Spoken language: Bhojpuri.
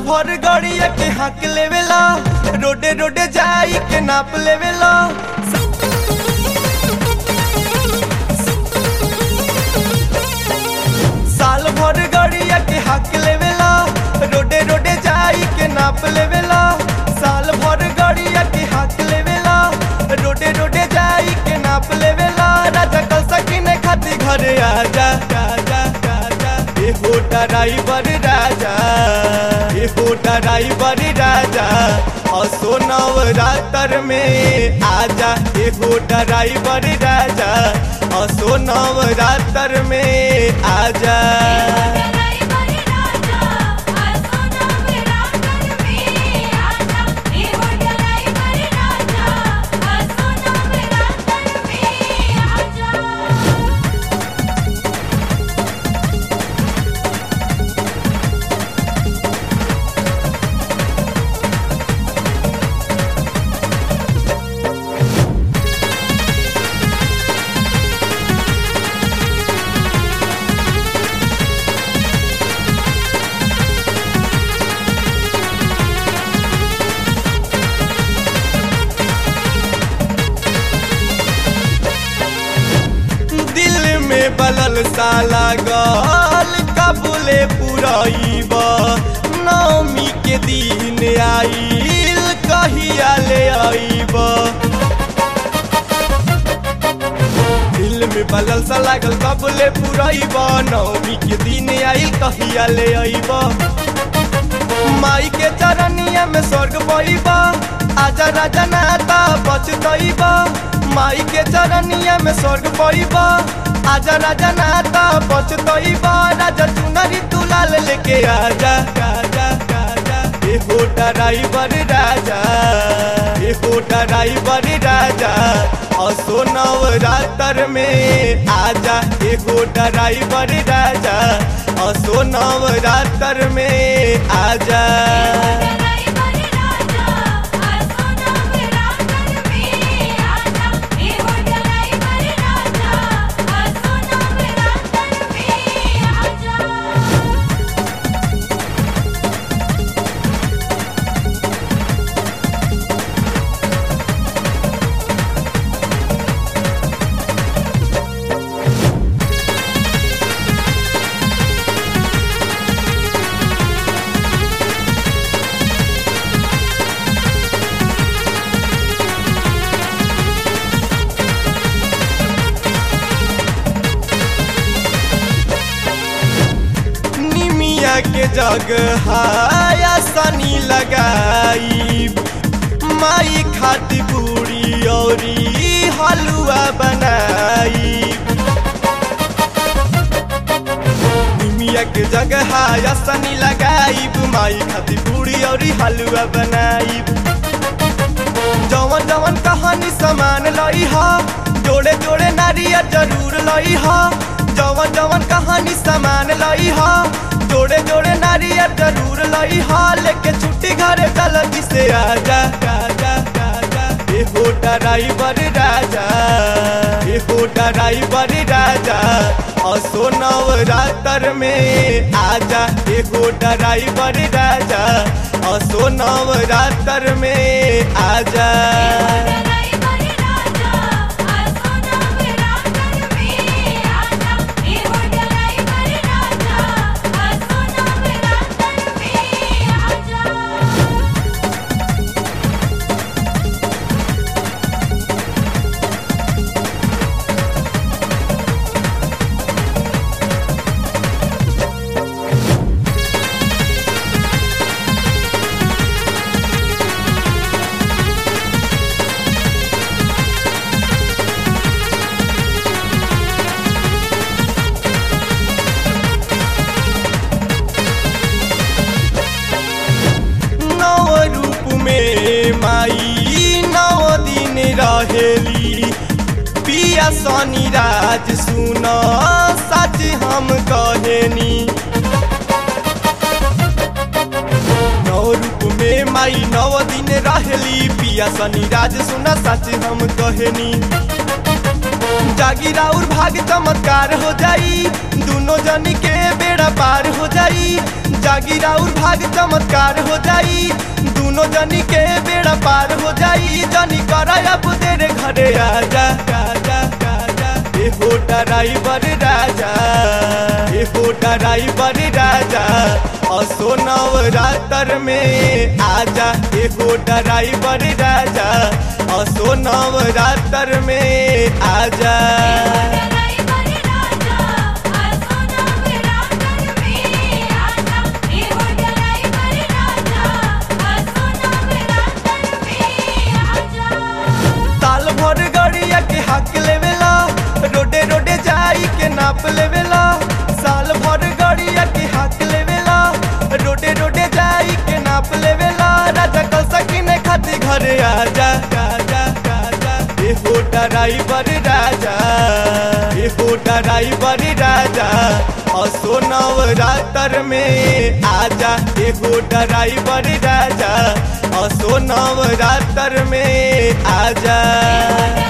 भर गड़िया के हक लेवेला रोडे रोडे जाई के नाप लेवेला साल भर गड़िया के हक लेवेला रोडे रोडे जाई के नाप लेवेला साल भर गड़िया के हक लेवेला रोडे रोडे जाई के नाप लेवेला राजा कल सकिने खाती घरे आजा राजा राजा ए हो ड्राइवर राजा ए हो ड्राइवर राजा असो नवरात्र में आजा ए हो ड्राइवर राजा असो नवरात्र में आजा ड्राइवर राजा आसो नवरात्र में आजा हे हो ड्राइवर राजा आसो नवरात्र में आजा दिल में बलल साला गल कबूले पुरैब नौमी के दिन आइल कहिया ले आइब दिल में बलल सा लागल कबूले पुरैब नौमी के दिन आइल कहिया ले आइब माई के चरनिया में स्वर्ग पैबा आजा राजा नाता बचतैबा माई के चरनिया में स्वर्ग पैबा आजा राजा नाता बचतैबा राजा चुनरी तुलाल लेके आजा राजा राजा ए हो ड्राइवर राजा ए हो ड्राइवर राजा असो नवरात्र में आजा ए हो ड्राइवर राजा असो नवरात्र में आजा ड्राइवर राजा आसो नवरात्र में आजा हे हो ड्राइवर राजा आसो नवरात्र में आजा निमिया के जग हाया सनी लगाई माई खाती पूरी औरी हलुआ बनाई निमिया के जगह हाया सनी लगाई माई खाती पूरी औरी हलुआ बनाई जवन जवन कहानी सामान लई हा जोड़े जोड़े नारियल जरूर लई हा जवन जवन कहानी सामान लई हा जोड़े जोड़े नारियल जरूर लई हा लेके छुट्टी घरे जल्दी से आजा राजा राजा ए हो ड्राइवर राजा ए हो ड्राइवर राजा असो नवरात्र में आजा ए हो ड्राइवर राजा असो नवरात्र में आजा ड्राइवर राजा आसो नवरात्र में आजा हे हो ड्राइवर राजा आसो नवरात्र में आजा नव रूप में माई नव दिन रहेली पिया सनी राज सुन सच हम कहेनी नव रूप में माई नव दिन रहेली पिया सनी राज सुन सच हम कहेनी जागी राउर भाग चमत्कार हो जाई दोनों जनी के बेड़ा पार हो जाई जागी राउर भाग चमत्कार हो जाई दोनों जनी के बेड़ा पार हो जाई जनी कर अब तेरे घरे आजा राजा राजा ए हो ड्राइवर राजा ए हो ड्राइवर राजा असो नवरात्र में आजा ए हो ड्राइवर राजा असो नवरात्र में आजा ड्राइवर राजा आसो नवरात्र में आजा हे हो ड्राइवर राजा आसो नवरात्र में आजा साल भर गड़िया के हक लेवेला रोडे रोडे जाई के नाप लेवेला साल भर गड़िया के हक लेवेला रोडे रोडे जाई के नाप लेवेला राजा कल सकीने खाती घरे आजा राजा राजा ए हो ड्राइवर राजा ए हो ड्राइवर राजा असो नवरात्र में आजा ए हो ड्राइवर राजा असो नवरात्र में आजा